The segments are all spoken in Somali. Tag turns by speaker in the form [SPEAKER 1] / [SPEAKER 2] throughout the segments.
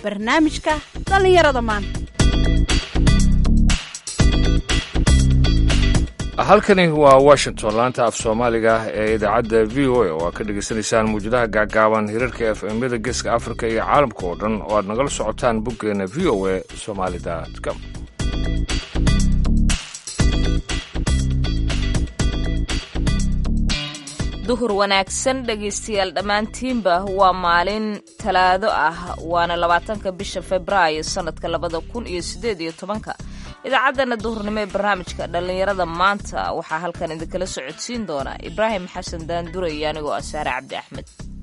[SPEAKER 1] barnaamijka dhallinyarada maanta
[SPEAKER 2] halkani waa washington laanta af soomaaliga ee idaacadda v o a oo aad ka dhegaysanaysaan muwjadaha gaagaaban hirarka f myada geeska afrika iyo caalamka oo dhan oo aad nagala socotaan boggeena v o a somalicom
[SPEAKER 3] duhur wanaagsan dhegaystayaal dhammaantiinba waa maalin talaado ah waana labaatanka bisha februaayo sannadka labada kun iyo siddeed iyo tobanka idaacaddana duhurnimo ee barnaamijka dhallinyarada maanta waxaa halkan idinkala socodsiin doona ibraahim xasan daandure iyo anigoo ah saare cabdi axmed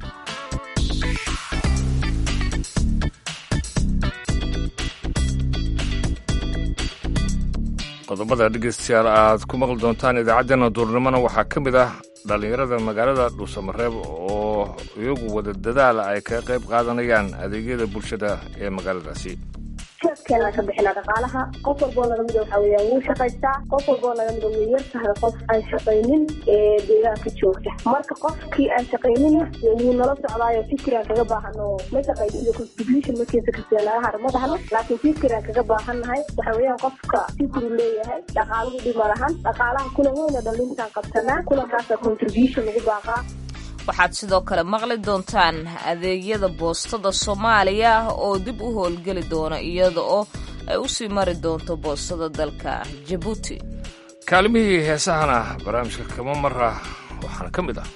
[SPEAKER 2] qodobada dhegaystayaal aad ku maqli doontaan idaacaddeenna duurnimona waxaa ka mid ah dhallinyarada magaalada dhuusamareeb oo iyagu wada dadaala ay kaga qayb qaadanayaan adeegyada bulshada ee magaaladaasi
[SPEAKER 4] jeedkeena ka bixina dhaqaalaha qof walboo naga mida waxa weeyaan wuu shaqaystaa qof walboo naga mida way yar tahay qof aan shaqaynin ee deegaanka joogta marka qofkii aan shaqaynin wuu nala socdaayo fikiraan kaga baahan oo ma shaqaysiyo contribution markiisa kasta naga har ma dhahno laakiin fikiraan kaga baahannahay waxa weeyaan qofka fikru leeyahay dhaqaaluhu dhima lahan dhaqaalaha kulan weyna dhalintaan qabsanaa kulankaasa contribution lagu baaqaa
[SPEAKER 3] waxaad sidoo kale maqli doontaan adeegyada boostada soomaaliya oo dib u howlgeli doona iyada oo ay u sii mari doonto boostada dalka jabuuti
[SPEAKER 2] kaalimihii heesahana barnaamijka kama mara waxaana ka mid ah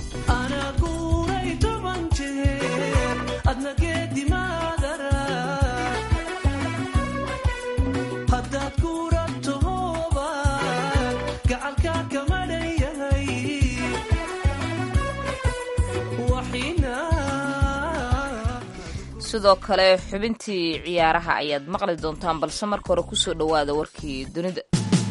[SPEAKER 3] sidoo kale xubintii ciyaaraha ayaad maqli doontaan balse marka hore kusoo dhowaada warkii dunida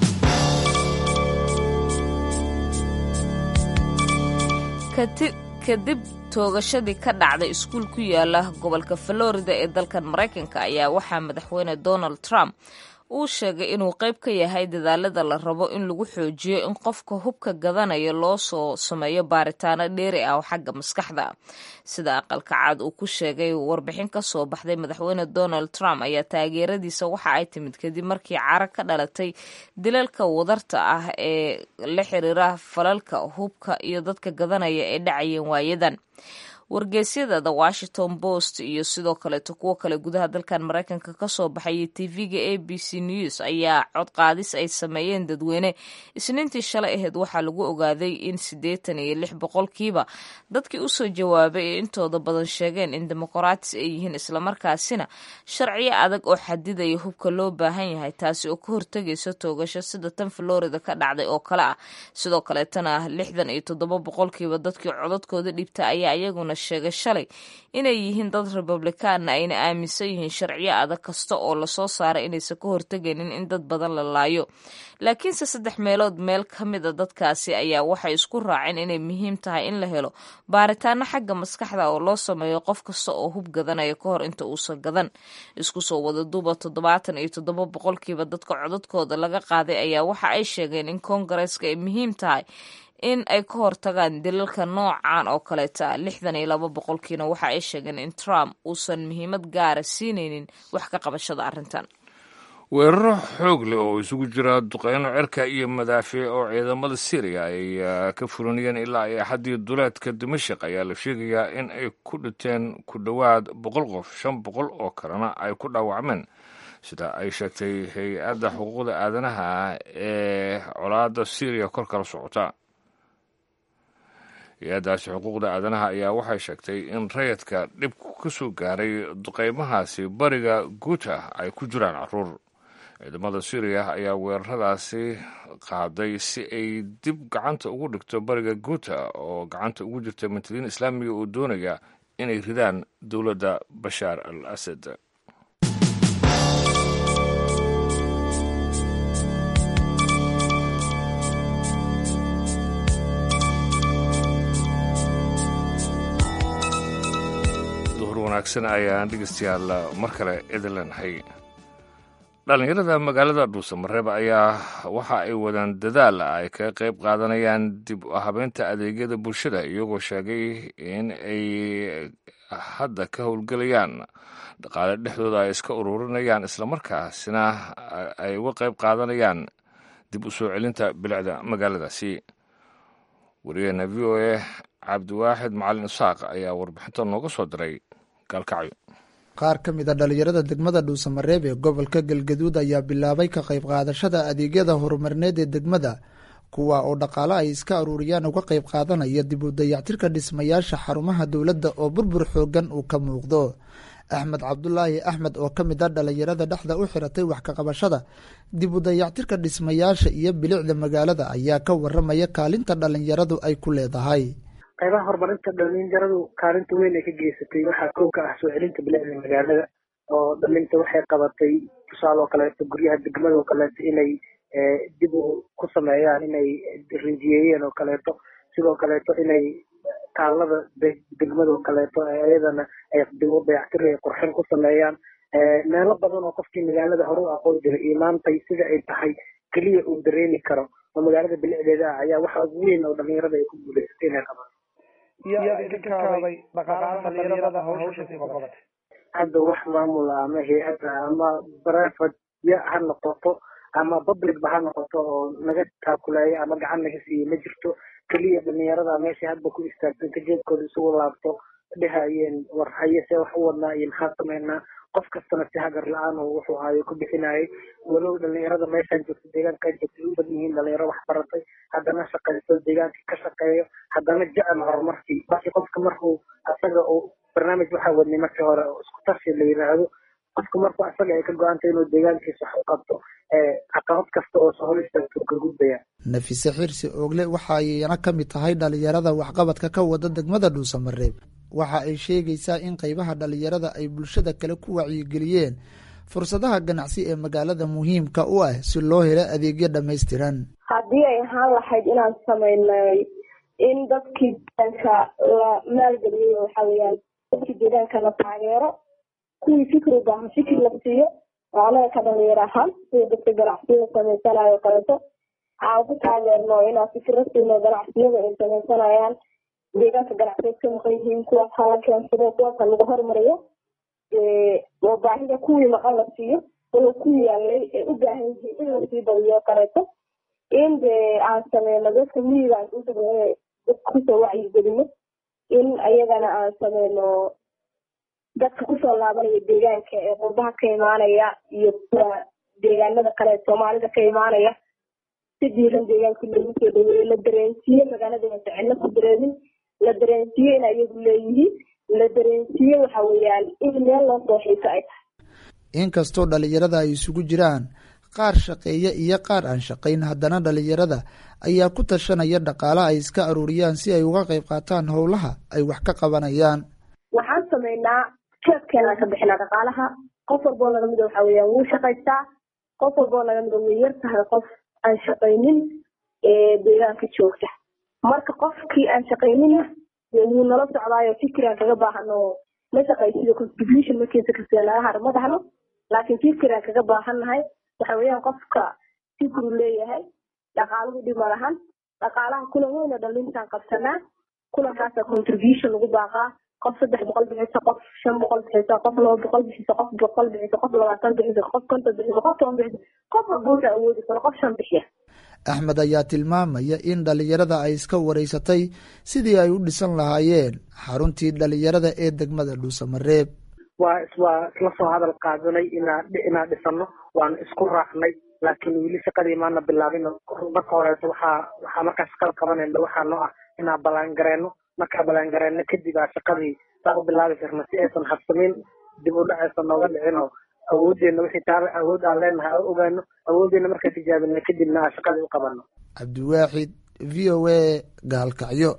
[SPEAKER 3] kadib toogashadii ka dhacday iskuul ku yaala gobolka florida ee dalkan maraykanka ayaa waxaa madaxweyne donald trump uu sheegay inuu qayb ka yahay dadaalada la rabo in lagu xoojiyo in qofka hubka gadanaya loo soo sameeyo baaritaano dheeri ah oo xagga maskaxda sida aqalka caad uu ku sheegay warbixin ka soo baxday madaxweyne donald trump ayaa taageeradiisa waxa ay timid kadib markii cara ka dhalatay dilalka wadarta ah ee la xiriira falalka hubka iyo dadka gadanaya ee dhacayeen waayadan wargeysyada the washington post iyo sidoo kaleeto kuwo kale gudaha dalkan maraykanka kasoo baxayay tv-ga a b c news ayaa cod qaadis ay sameeyeen dadweyne isniintii shalay aheyd waxaa lagu ogaaday in siddeetan iyo lix boqolkiiba dadkii usoo jawaabay ee intooda badan sheegeen in demoqraatis ay yihiin islamarkaasina sharciyo adag oo xadidaya hubka loo baahan yahay taasi oo ka hortegaysa toogasho sida tan florida ka dhacday oo kale ah sidoo kaleetana lixdan iyo toddoba boqolkiiba dadkii codadkooda dhibta ayaa iyaguna sheegay shalay inay yihiin dad republikaanna ayna aaminsan yihiin sharciyo adag kasta oo lasoo saaray inaysan ka hortegaynin in dad badan la laayo laakiinse saddex meelood meel ka mida dadkaasi ayaa waxay isku raaceen inay muhiim tahay in la helo baaritaano xagga maskaxda oo loo sameeyo qof kasta oo hub gadanaya ka hor inta uusan gadan isku soo wada duuba toddobaatan iyo toddoba boqolkiiba dadka codadkooda laga qaaday ayaa waxa ay sheegeen in koongareeska ay muhiim tahay in ay ka hortagaan dilalka noocan oo kaleeta lixdan iyo laba boqolkiina waxa ay sheegeen in trump uusan muhiimad gaara siinaynin wax ka qabashada arrintan
[SPEAKER 2] weeraro xoog leh oo isugu jira duqeyno cirka iyo madaafiic oo ciidamada syriya ay ka furanayeen ilaa ay axaddii duleedka dimashik ayaa la sheegayaa in ay ku dhinteen ku dhowaad boqol qof shan boqol oo kalena ay ku dhaawacmeen sida ay sheegtay hay-adda xuquuqda aadanaha ee colaadda syriya kor kala socota hay-addaasi xuquuqda aadanaha ayaa waxay sheegtay in rayadka dhibku ka soo gaaray duqeymahaasi bariga guuta ay ku jiraan caruur ciidamada suuriya ayaa weeraradaasi qaaday si ay dib gacanta ugu dhigto bariga guuta oo gacanta ugu jirta mantadiin islaamiga oo doonaya inay ridaan dowladda bashaar al asad wanaagsan ayaan dhegeystayaal mar kale idin leenahay dhallinyarada magaalada dhuusamareeb ayaa waxa ay wadaan dadaal ay kaga qayb qaadanayaan dib u habeynta adeegyada bulshada iyagoo sheegay in ay hadda ka howlgelayaan dhaqaale dhexdooda ay iska ururinayaan islamarkaasina ay uga qayb qaadanayaan dib u soo celinta bilicda magaaladaasi wariyaheena v o a cabdiwaaxid macalin isaaq ayaa warbixinta nooga soo diray gaalkacyo
[SPEAKER 5] qaar ka mid a dhallinyarada degmada dhuusamareeb ee gobolka galgaduud ayaa bilaabay ka qayb qaadashada adeegyada horumarineed ee degmada kuwa oo dhaqaale ay iska aruuriyaan uga qayb qaadanaya dib u dayactirka dhismayaasha xarumaha dowladda oo burbur xoogan uu ka muuqdo axmed cabdulaahi axmed oo ka mid a dhallinyarada dhexda u xiratay wax ka qabashada dib u dayactirka dhismayaasha iyo bilicda magaalada ayaa ka waramaya kaalinta dhallinyaradu ay ku leedahay
[SPEAKER 6] qaybaha horumarinta dhalinyaradu kaalinta weyn ay ka geysatay waxaa kow ka ah soo celinta bilicda magaalada oo dhalinta waxay qabatay tusaale oo kaleeto guryaha degmada oo kaleeto inay dib u ku sameeyaan inay rinjiyeeyeen oo kaleeto sidoo kaleeto inay taalada degmada oo kaleeto iyadana ay dib u dayactir ay qurxin ku sameeyaan meelo badan oo qofkii magaalada hore u aqoon jiray imaantay sida ay tahay keliya uu dareemi karo oo magaalada bilicdeeda ah ayaa waxa ugu weyn oo dhalinyarada ay ku guuleysatay inay qabato hadda wax maamul ama hay-adda ama private ya ha noqoto ama publicba ha noqoto oo naga taakuleeya ama gacan naga siiye ma jirto keliya dhalinyarada meesha hadba ku istaagsan ka jeedkooda isugu laabto dhehayeen war haye see wax u wadnaa iyo maxaa sameynaa qof kastana si hagar la-aan oo wuxuu hayo ku bixinayay walow dhalinyarada meeshaan joogto deegaankaan joogtay u badan yihiin dhalinyaro wax baratay haddana shaqaysto deegaankii ka shaqeeyo haddana jecel horumarkii laakiin qofka markuu asaga uu barnaamij waxaa wadnay markii hore oo isku tarsi la yidhaahdo qofka markuu asaga ay ka go-antay inuu deegaankiisa wax u qabto caqabad kasta oo soo hor istaagto ka gudbaya
[SPEAKER 5] nafise xirsi oogle waxa ayna ka mid tahay dhalinyarada waxqabadka ka wada degmada dhuusamareeb waxa ay sheegaysaa in qaybaha dhalinyarada ay bulshada kale ku wacyigeliyeen fursadaha ganacsi ee magaalada muhiimka u ah si loo helo adeegyo dhammaystiran
[SPEAKER 4] haddii ay ahaan lahayd inaan sameynay in dadkii deegaanka la maalgeliyey waxa weyaan dadkii deegaanka la taageero kuwii fikri u baahan fikir la siiyo oo anaga ka dhalinyar ahaan sida dadka ganacsiyada samaysanayo kaleeto aan ku taageerno inaan fikiro siino ganacsiyada ay samaysanayaan deegaanka ganacsiyeed ka maqan yihiin kuwaas hala keensado kuwaasa lagu hormariyo oo baahida kuwii maqan la siiyo walo ku yaalay ay u baahan yihiin in lasii badiyo kaleeto in dee aan sameyno dadka miyiga aan u sameyno dadka kusoo wacyigelino in ayagana aan sameyno dadka kusoo laabanaya deegaanka ee qurbaha ka imaanaya iyo kuwa deegaanada kale soomaalida ka imaanaya si diiran deegaanka loogu soo dhaweeyo la dareensiiye magaalada cidlo ku dareemin la dareensiiye in ayagu leeyihiin la dareensiiye waxa weeyaan in meel loo soo xiiso ay tahay
[SPEAKER 5] inkastoo dhalinyarada ay isugu jiraan qaar shaqeeya iyo qaar aan shaqayn haddana dhalinyarada ayaa ku tashanaya dhaqaale ay iska aruuriyaan si ay uga qayb qaataan howlaha ay wax ka qabanayaan
[SPEAKER 4] waxaan sameynaa jeedkeenaan ka bixinaa dhaqaalaha qof walboo naga mida waxa weeyaan wuu shaqaystaa qof walboo naga mida way yar tahay qof aan shaqaynin ee deegaanka joogta marka qofkii aan shaqaynina wuu nala socdaayo fikiraan kaga baahano ma shaqaysida contribution markiisa kasta naga har ma dhahno laakiin fikiraan kaga baahannahay waxa weeyaan qofka fikru leeyahay dhaqaaluhu dhima lahan dhaqaalaha kulan weyna dhalintaan qabsanaa kulankaasa contribution lagu baaqaa qof saddex boqol bixisa qof shan boqol bixisa qof laba boqol bixisa qof boqol bixisa qof labaatan bixisa qof konton bixisa qof toban bixisa qof walbuusa awoodi karo qof shan bixiya
[SPEAKER 5] axmed ayaa tilmaamaya in dhalinyarada ay iska wareysatay sidii ay u dhisan lahaayeen xaruntii dhalinyarada ee degmada dhuusamareeb
[SPEAKER 6] waa waa isla soo hadal qaadanay inaa inaan dhisano waana isku raacnay laakiin weli shaqadii maana bilaabin marka horeeto waxaa waxaa markaa shaqada qabanayna waxaa noo ah inaan ballaangareeno markaa ballaangareeno kadib aa shaqadii saa u bilaabi karna si aysan habsamin dib u dhacaysa nooga dhicin oo awoodeena wixii taala awood aan leenahay aan ogaano awoodeena markaa tijaabina kadibna aan shaqadii u qabano
[SPEAKER 5] cabdiwaaxid v o a gaalkacyo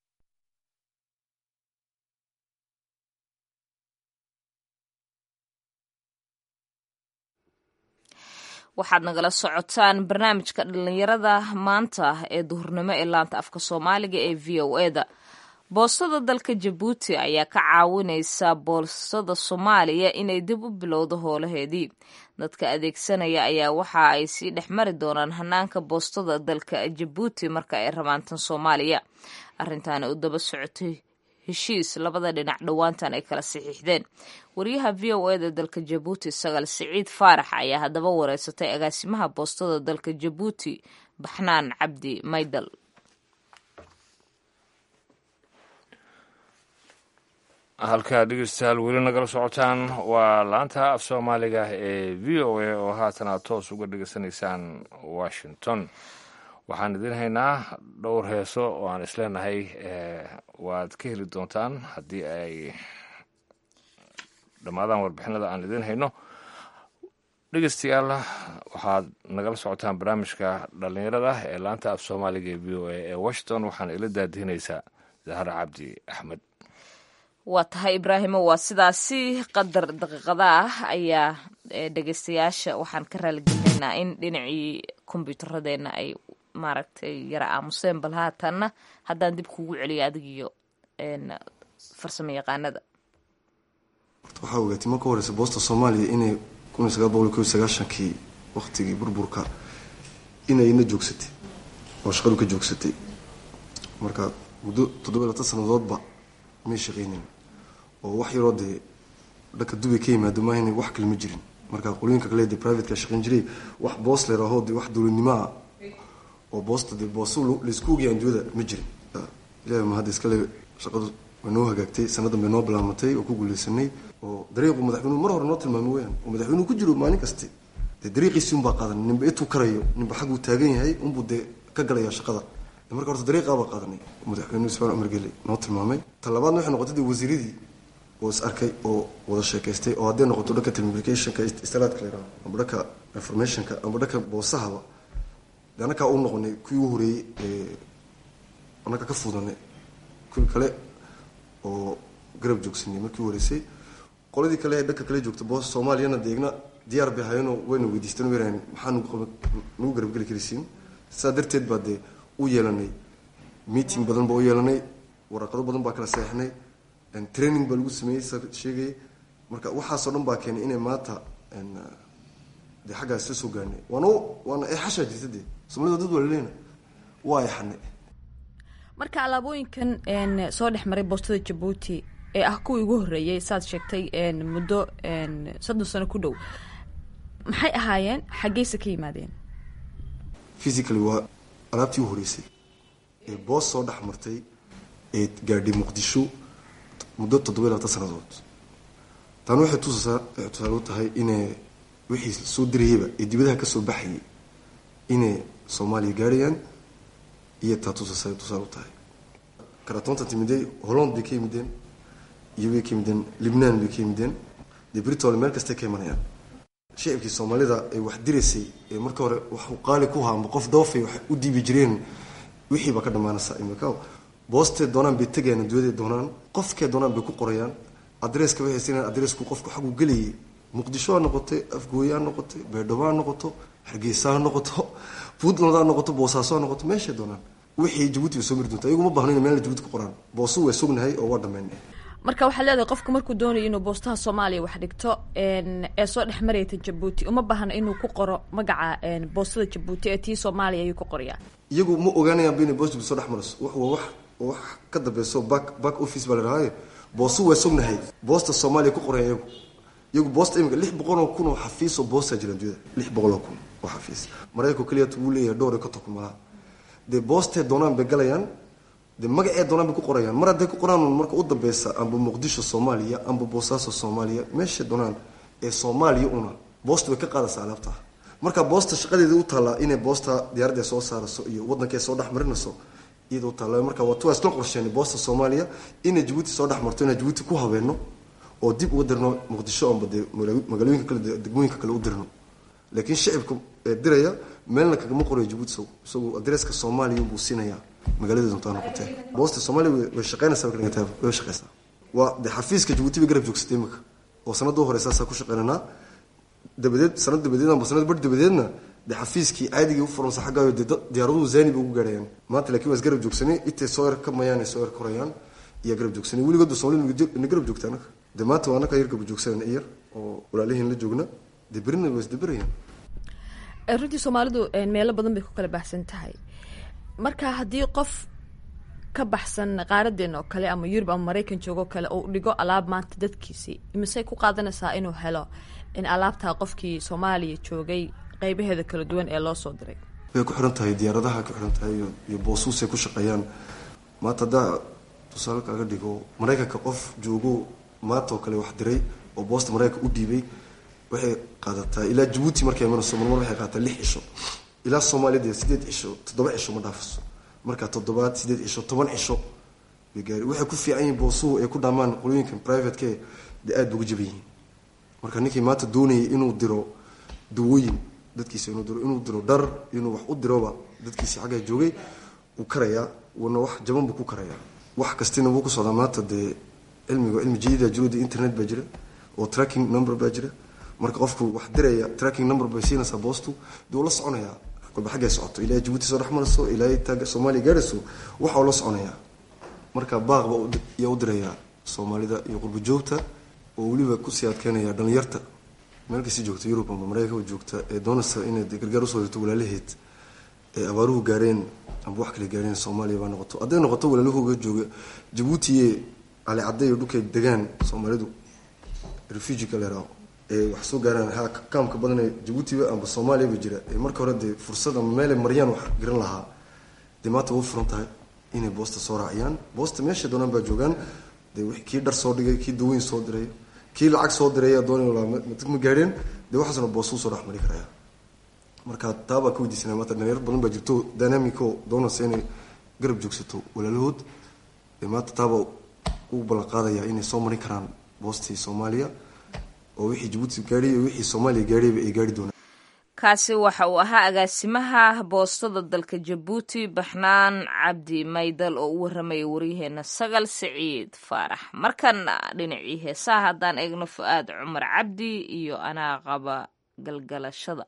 [SPEAKER 3] waxaad nagala socotaan barnaamijka dhalinyarada maanta ee duhurnimo ee laanta afka soomaaliga ee v o e da boostada dalka jabuuti ayaa ka caawinaysa boostada soomaaliya inay dib u bilowdo howlaheedii dadka adeegsanaya ayaa waxa ay sii dhex mari doonaan hanaanka boostada dalka jabuuti marka ay rabaan tan soomaaliya arrintaana u daba socotay heshiis labada dhinac dhowaantan ay kala saxiixdeen wariyaha v o eda dalka jabuuti sagaal siciid faarax ayaa haddaba wareysatay agaasimaha boostada dalka jabuuti baxnaan cabdi maydal
[SPEAKER 2] halkaa dhegeystayaal weli nagala socotaan waa laanta af soomaaliga ee v o a oo haatan aad toos uga dhegeysanaysaan washington waxaan idin haynaa dhowr heeso oo aan isleenahay waad ka heli doontaan haddii ay dhammaadaan warbixinada aan idin hayno dhegeystayaal waxaad nagala socotaan barnaamijka dhallinyarada ee laanta af soomaaliga ee v o a ee washington waxaana ila daadihinaysaa zahra cabdi axmed
[SPEAKER 3] waa tahay ibraahimo waa sidaasi qadar daqiiqada ah ayaa dhegeystayaasha waxaan ka raaligelinaynaa in dhinacii kombyuutaradeenna ay maaragtay yara aamuseen bal haatanna haddaan dib kugu celiyo adigiyo farsamo yaqaanada
[SPEAKER 7] waxaa ogaatay marka horeysa boosta soomaaliya inay kun iyo sagaal boqol kob iyo sagaashankii waktigii burburka inayna joogsatay oo shaqadu ka joogsatay marka muddo toddoba latan sanadoodba may shaqeynin oo wax yaroo dee dhanka dubay ka yimaado maahan wax kale ma jirin marka qolooyinka kale dee privateka shaqeyn jiray wax boos leerahoo dee wax dowladnimo ah oo boosta dee booso laysku ogyahay anduada ma jirin ilahi ma hadda iskale shaqadu way noo hagaagtay sanadan bay noo bilaamatay oo ku guuleysanay oo dariiqu madaxweynuhu mar hore noo tilmaamay weyaan oo madaxweynuhu ku jiro maalin kaste dee dariiqiisii unbaa qaadan ninba intuu karayo ninba xagguu taagan yahay unbuu dee ka galaya shaqada marka horta dariiqaabaa qaadanay madaxweynuhu ismaan cumar geli noo tilmaamay ta labaadna waxay noqotay dee wasiiradii oo is arkay oo wada sheekaystay oo hadday noqoto dhanka telecommunicationka istalaadka la yidhaho amba dhanka informationka amba dhanka boosahaba dee annakaa u noqonay kuwii u horeeyey ee annaka ka fuudanay kuwii kale oo garab joogsanay markii u horeysay qoladii kale ee dhanka kale joogta boos soomaaliyana deegna diyaar bay ahayeenoo wayna weydiisteen wayrahan maxaa nagu garabgeli karaysiin saa darteed baa dee u yeelanay meeting badan baa u yeelanay waraqado badan baa kala seexnay training baa lagu sameeyey sa sheegayay marka waxaasoo dhan baa keenay inay maanta dee xaggaas isla soo gaarnay waana waana eexashaa jirta dee soomaalida dad waa laleena waa eexanay
[SPEAKER 1] marka alaabooyinkan soo dhex maray boostada jabuuti ee ah kuwii ugu horreeyay saad sheegtay muddo soddon sano ku dhow maxay ahaayeen xaggeyse ka yimaadeen
[SPEAKER 7] physically waa alaabtii u horeysay ee boos soo dhex martay ee gaadhay muqdisho muddo toddoba iyo labatan sanadood taana waxay tusasaa waxay tusaale u tahay inay wixii soo dirayaba ee dibadaha kasoo baxayay inay soomaaliya gaarhayaan iyo taa tusasa tusaale u tahay karatoonta timidey holland bay ka yimideen iyo bay ka yimideen libnaan bay ka yimideen dee britol meel kastay ka imanayaan shicibkii soomaalida ee wax diraysay ee marka hore waxu qaali ku haamba qof doofay wax u diibi jireen wixii baa ka dhammaanaysaa imika boostee doonaan bay tegayaan adduunyadee doonaan qofkee doonaan bay ku qorayaan adreeska way haysanayaan adreesku qofku xaguu gelayay muqdisho ha noqotay afgooye ha noqotay baydhabo ha noqoto hargeysa ha noqoto puntland ha noqoto boosaaso ha noqoto meeshay doonaan wixii jabuuti bay soo mari doonta iyagu ma baahno ina meel jabuuti ku qoraan boosu waa sugnahay oo waa dhammaynay
[SPEAKER 1] marka waxaad leedahay qofku markuu doonayo inuu boostaha soomaaliya wax dhigto ee soo dhex marayta jabuuti uma baahna inuu ku qoro magaca boostada jabuuti ee tii soomaaliya ayuu ku qorayaa
[SPEAKER 7] iyagu ma ogaanayaan ba inay boos jabuuti soo dhex marayso wax waa wax wax ka dambeyso back back office baa la dhahaaye boosu waa sugnahay boosta soomaaliya ku qoraya iyagu iyagu boosta imika lix boqol oo kun oo xafiis oo boosta jira adduunyada lix boqol oo kun oo xafiis maraykanku keliya wuu leeyahay dhowr iyo konton kun malaha dee boostee doonaan bay galayaan de magacee doonaan bay ku qorayaan mar hadday ku qoraan marka u dambeysa amba muqdisho soomaaliya amba boosaaso soomaaliya meeshay doonaan ee soomaaliya una boosta way ka qaadaysaa alaabta marka boosta shaqadeeda u taallaa inay boosta diyaaradda soo saarayso iyo waddankee soo dhex marinayso iyada u taalla marka waa tuwaa isla qorsheenay boosta soomaaliya inay jabuuti soo dhex marto inay jabuuti ku habeeno oo dib uga dirno muqdisho amba dee magaalooyinka kale degmooyinka kale u dirno laakiin shicibka diraya meelna kagama qorayo jabuuti isagu isagu adreeska soomaaliya buu siinayaa magaalada doontaa noqotee boosta soomaaliya way shaqeynaysaa way shaqeysaa waa de xafiiska jabuuti bay garab joogsatay imika oo sanada u hore saasaa ku shaqeynanaa dabadeed sanad dabadeed amba sanad bar dabadeedna de xafiiskii caadigii u furansa xaggaayo de diyaaraduhu zaani bay ugu gaarhayaan maanta laakiin waa isgarab joogsanay intay soo yar ka mayaan ay soo yar korayaan iyaa garab joogsanay weligoodba soomaalida na garab joogta anaga dee maanta waa anaga yar garab joogsanayna iyar oo walaalihiin la joogna dee berina waa isdaberayaan
[SPEAKER 1] runtii soomaalidu meelo badan bay ku kala baxsan tahay marka haddii qof ka baxsan qaaradeena oo kale ama yurub ama maraykan joogo kale oo dhigo alaab maanta dadkiisii misey ku qaadanaysaa inuu helo in alaabtaa qofkii soomaaliya joogay qeybaheeda kala duwan ee loo soo diray
[SPEAKER 7] way ku xiran tahay diyaaradaha ku xiran tahay iyo boosuusay ku shaqeeyaan maanta haddaa tusaale kaaga dhigo maraykanka qof joogo maanta oo kale wax diray oo boosta maraykanka u dhiibay waxay qaadataa ilaa jabuuti markay imanayso marmar waxay qaadataa lix cisho ilaa soomaaliya dee sideed cisho toddoba cisho ma dhaafiso marka toddobaad sideed cisho toban cisho bay gaari waxay ku fiican yihiin boosuhu ay ku dhaamaan qolooyinkan privateke dee aada bay uga jaban yihiin marka ninkii maanta doonayay inuu diro dawooyin dadkiisa inuu diro inuu diro dhar inuu wax u diroba dadkiisi xaggaa joogay wuu karayaa wuuna wax jaban buu ku karayaa wax kastina wuu ku socdaa maanta dee cilmiga cilmi jadiida jirodi internet baa jira oo tracking number baa jira marka qofku wax diraya tracking number bay siinaysaa boostu dee uu la soconayaa kolba xaggay socoto ilaa jabuuti soo dhex marayso ilaa taaga soomaaliya gaarayso waxa uu la soconayaa marka baaqba yaa u dirayaa soomaalida iyo qurba joogta oo weliba kusii adkeynaya dhalinyarta meel kasti joogta yurub ama maraykanka joogta ee doonaysa inay gargaar usoo dirto walaalaheed ee abaaruhu gaareen amba wax kale gaareen soomaaliya baa noqoto hadday noqoto walaalahooga jooga jabuutiye calicadday iyo dhulkay degaan soomaalidu refugiga leeraaho ee wax soo gaaraan ha kaamka badan ee jabuutiba amba soomaaliya ba jira ee marka hore dee fursad ama meelay maryaan wax garan lahaa dee maanta way furan tahay inay boosta soo raaciyaan boosta meesha doonaan baa joogaan dee kii dhar soo dhigay kii daweyn soo diray kii lacag soo diraya doonay ma gaadheen dee waxaasna boosuu soo dhexmari karaya marka taabaa ka weydiisanaya maanta dhalinyar badan baa jirto dynamico doonaysa inay garab joogsato walaalahood dee maanta taabaa u ballan qaadaya inay soo marin karaan boostii soomaaliya oo wixii jabuuti gaadhay iyo wixii soomaaliya gaadhayba ay gaari doonaan
[SPEAKER 3] kaasi waxa uu ahaa agaasimaha boostada dalka jabuuti baxnaan cabdi maydal oo u warramaya waryaheena sagal siciid faarax markana dhinacii heesaha haddaan eegno fu-aad cumar cabdi iyo anaa qaba galgalashada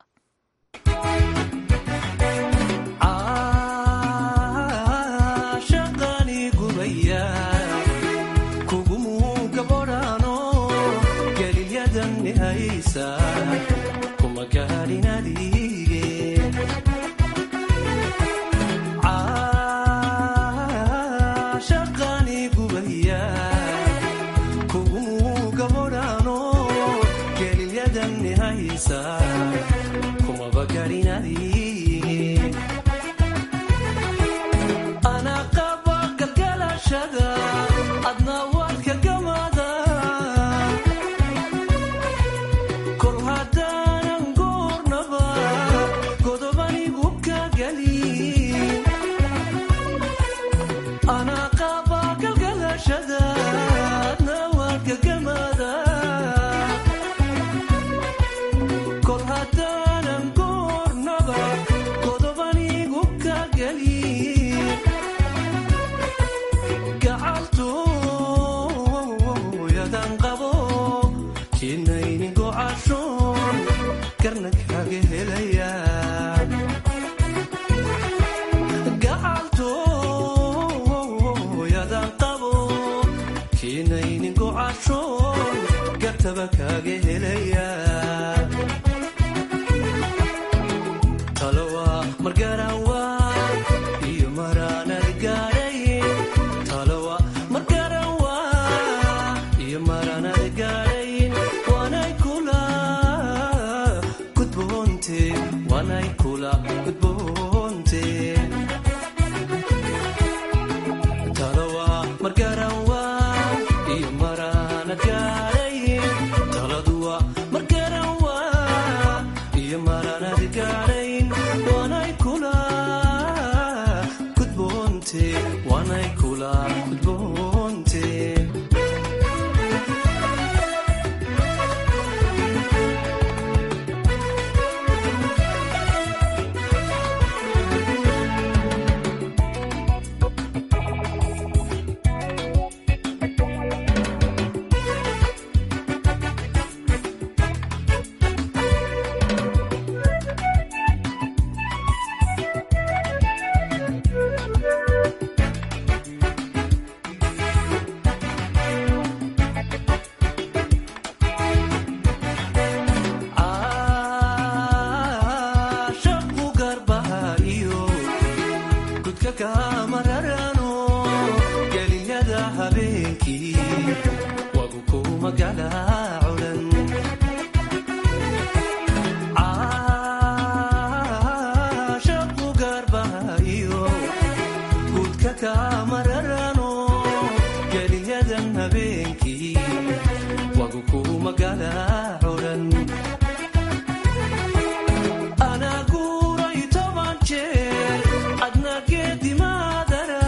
[SPEAKER 8] guudka kaamararano geliyada habeenkii wagu kuma galaaculan caashaqu gaarbahayo guudka kaamararano geliyadan habeenkii wagu kuma galaaculan anaa guuray toban jeer adna geedimaadara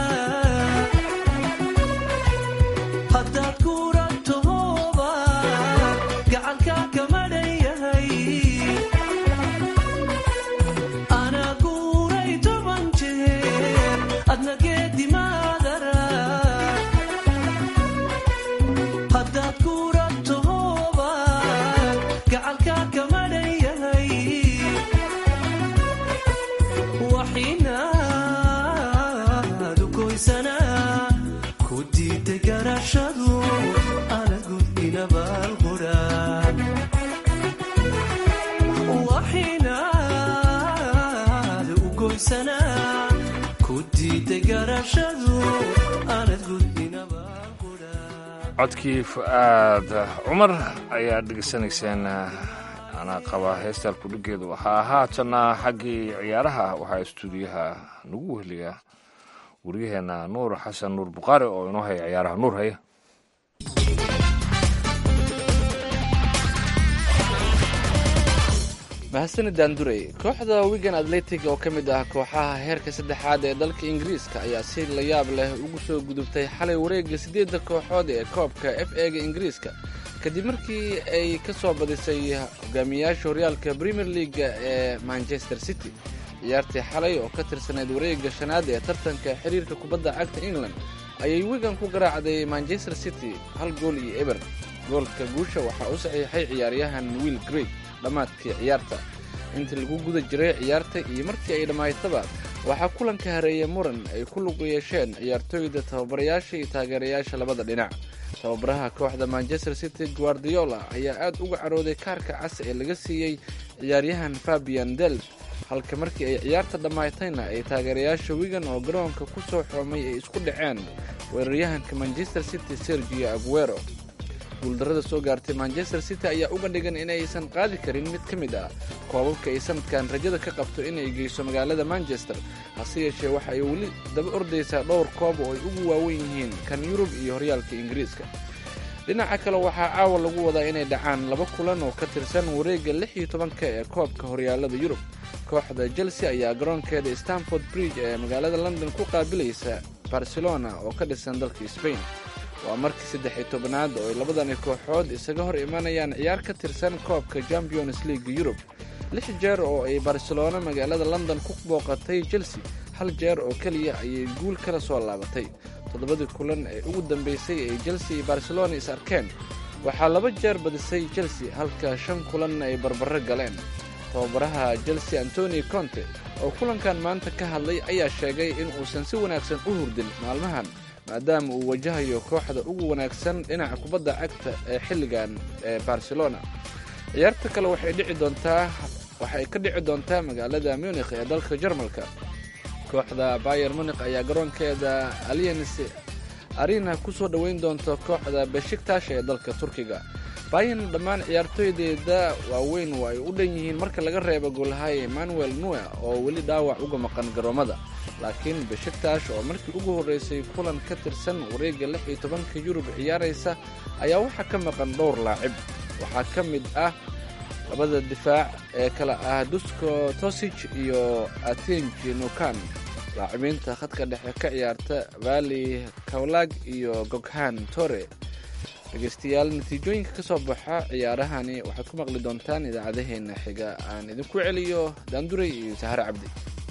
[SPEAKER 8] haddaad guurantahooba gacalkaa kamadhan yahay anaa guuray toban jeer adna geedimaadara haddaad guurantahooba gacalkaa kamadhan yahay waxinaadu goysanaa ku diiday garashadu ana gudbinabaalqura waxinaadu u goysanaa ku diiday garashadu anad gudbinabaalqura
[SPEAKER 2] codkii fu-aad cumar ayaa dhegeysanayseen anaa qaba heestaan kudhigeedu waxaa haatana xaggii ciyaaraha waxaa istuudiyaha nagu weheliya waryaheena nuur xasan nuur bukhaari oo inoo haya ciyaaraha nuur haya
[SPEAKER 9] mahadsanid daandurey kooxda wigan atletic oo ka mid ah kooxaha heerka saddexaad ee dalka ingiriiska ayaa si la yaab leh ugu soo gudubtay xalay wareegga siddeedda kooxood ee koobka f ega ingiriiska kadib markii ay ka soo badisay hogaamiyayaasha horyaalka premier leaga ee manchester city ciyaartii xalay oo ka tirsanayd wareegga shanaad ee tartanka xiriirka kubadda cagta england ayay wigan ku garaacday manchester city hal gool iyo eber goolka guusha waxaa u saxiixay ciyaaryahan will greg dhammaadkii ciyaarta intii lagu guda jiray ciyaarta iyo markii ay dhammaystaba waxaa kulanka hareeya muran ay ku lug yeesheen ciyaartooyda tababarayaasha iyo taageerayaasha labada dhinac tababaraha kooxda manchester city guardiola ayaa aad uga carooday kaarka cas ee laga siiyey ciyaaryahan fabian delp halka markii ay ciyaarta dhammaatayna ay taageerayaasha wigan oo garoonka ku soo xoomay ay isku dhaceen weeraryahanka manchester city sergio aguero guuldarrada soo gaartay manchester city ayaa uga dhigan inaysan qaadi karin mid ka mid ah koobabka ay sanadkan rajada ka qabto inay geyso magaalada manchester hase yeeshee waxa ay weli daba ordaysaa dhowr koob oo ay ugu waawen yihiin kan yurub iyo horyaalka ingiriiska dhinaca kale waxaa caawa lagu wadaa inay dhacaan laba kulan oo ka tirsan wareegga lix iyo tobanka ee koobka horyaalada yurub kooxda chelsea ayaa garoonkeeda stanford bridge ee magaalada london ku qaabilaysa barcelona oo ka dhisan dalka spain waa markii saddex iyo tobanaad oo ay labadani kooxood isaga hor imanayaan ciyaar ka tirsan koobka champions league yurub lix jeer oo ay barcelona magaalada london ku booqatay chelsea hal jeer oo keliya ayay guul kala soo laabatay toddobadii kulan ee ugu dambeysay ay chelsea iyo barcelona is arkeen waxaa laba jeer badisay chelsea halka shan kulan ay barbaro galeen tababaraha chelsea antoni conte oo kulankan maanta ka hadlay ayaa sheegay in uusan si wanaagsan u hurdin maalmahan maadaama uu wajahayo kooxda ugu wanaagsan dhinaca kubadda cagta ee xilligan ee barcelona ciyaarta kale waxay dhici doontaa waxay ka dhici doontaa magaalada munikh ee dalka jarmalka kooxda bayer munikh ayaa garoonkeeda allianc arena ku soo dhoweyn doonta kooxda beshiktash ee dalka turkiga bayan dhammaan ciyaartooydeeda waaweyn waa ay u dhan yihiin marka laga reebo goolhaye emmanuel nue oo weli dhaawac uga maqan garoomada laakiin beshiktash oo markii ugu horreysay kulan ka tirsan wareegga lix iyo tobanka yurub ciyaaraysa ayaa waxaa ka maqan dhowr laacib waxaa ka mid ah labada difaac ee kale ah dusko tosij iyo atenji nukan laacimiinta khadka dhexe ka ciyaarta vali kawlag iyo goghan tore dhegeystayaal natiijooyinka ka soo baxa ciyaarahani waxaad ku maqli doontaan idaacadaheena xiga aan idinku celiyo daanduray iyo sahare cabdi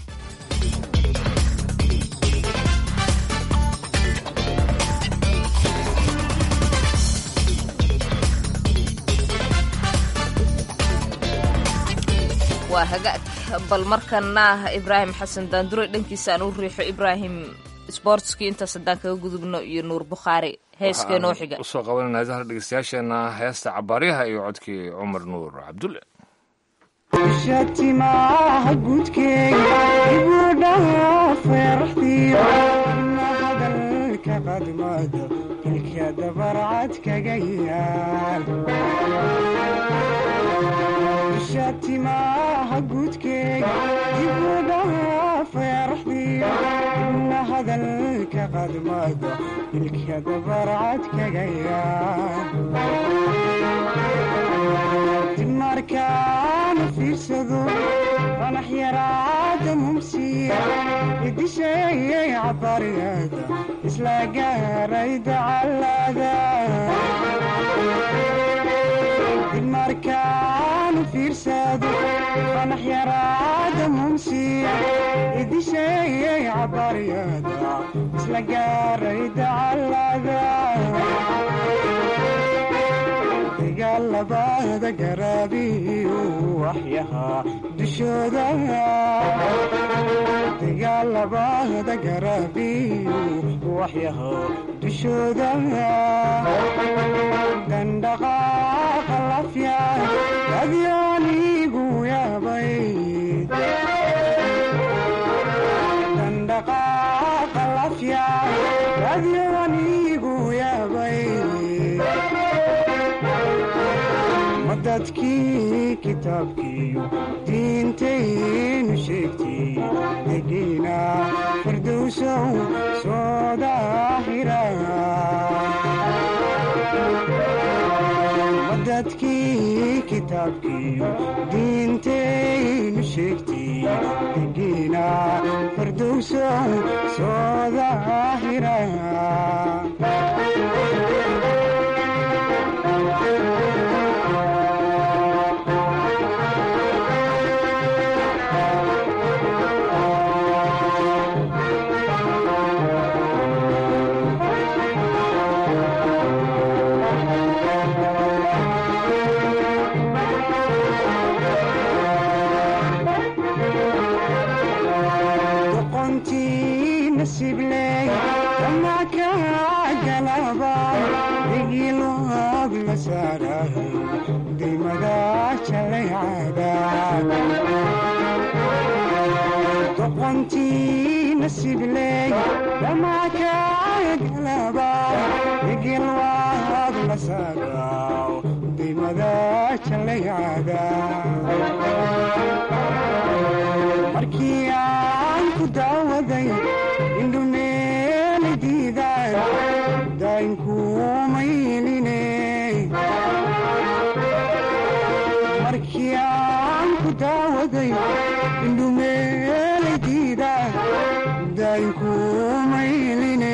[SPEAKER 3] waa hagaag bal markana ibraahim xasan daandure dhankiisa aan u riixo ibraahim sbortskii intaas haddaan kaga gudubno iyo nuur bukhaari heeskee noo xiga
[SPEAKER 2] usoo qabanayna dahar dhegeystayaasheena heesta cabaaryaha iyo codkii cumar nuur cabdulle
[SPEAKER 10] shatimaha gudkeega ibudhaaf feeraxdiyo na hadalka qadmado ilka dabarcad kaga yaal isha timaha guudkeega dibudhaha feeraxdiyo na hadalka qadmado ilka dabarcad kaga yaal dimarkaana fiirsado fanax yaraada mumsiya idisheeyay cabariyada isla gaaray dacalada dimarkaana fiirsado fanax yaraada mumsiya idisheeyay cabariyada isla gaaray dacalada dagaalabada garaabiyu waxyahaa dushooda dagaalabada garaabiyu waxyahaa dushooda dandhaqaaqa lafya adyoonigu yaabay dandhaqaaqa lafya adyoonigu yaabay dadkii kitaabkiiyo diintaynu sheegtay degiina firdowsow soo daahira dadkii kitaabkiiyo diintaynu sheegtay degiina firdowsow soo daahira doqontii nasibley dhamakagalaba igilwaad la saadaaw dimada jalayada markii aan ku daawaday indhumeeli diidaan daynkumayline markii aan ku daawaday indhumeelay diidaan daynkumayline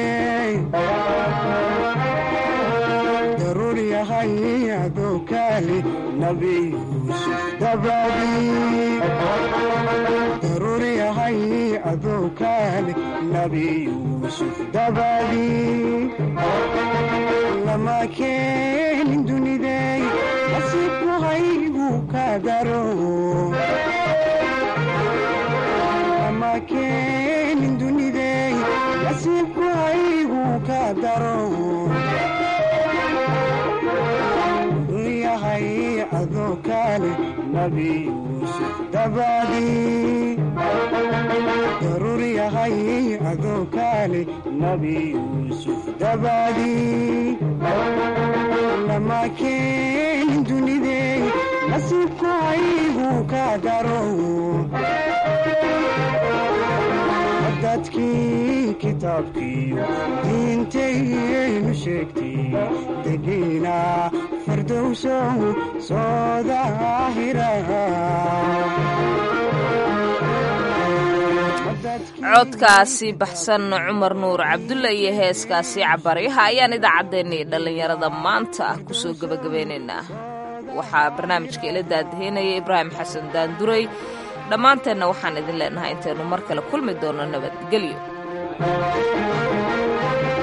[SPEAKER 10] daruur yahay adoo kaali nabi yuusuf dabadii daruur yahay adoo kaali nabi yuusuf dabadii lama keenin dunidey nasiibku haygu ka daro lama keenin dunidey nasiibku haygu ka daro yahay adoo kaale nabi yuusuf dabadii daruur yahay adoo kaale nabi yuusuf dabadii lama keenin dunidey nasiibku haygu ka daro dadkii kitaabkiiyo diintayaynu sheegtay degiina firdowsow soo daahira
[SPEAKER 3] codkaasi baxsan cumar nuur cabdulla iyo heeskaasi cabaryaha ayaan idaacaddeenii dhallinyarada maanta ah kusoo gebagabeynaynaa waxaa barnaamijka ila daadaheynaya ibraahim xasan daanduray dhammaanteenna waxaan idin leenahay intaynu mar kale kulmi doono nabadgelyo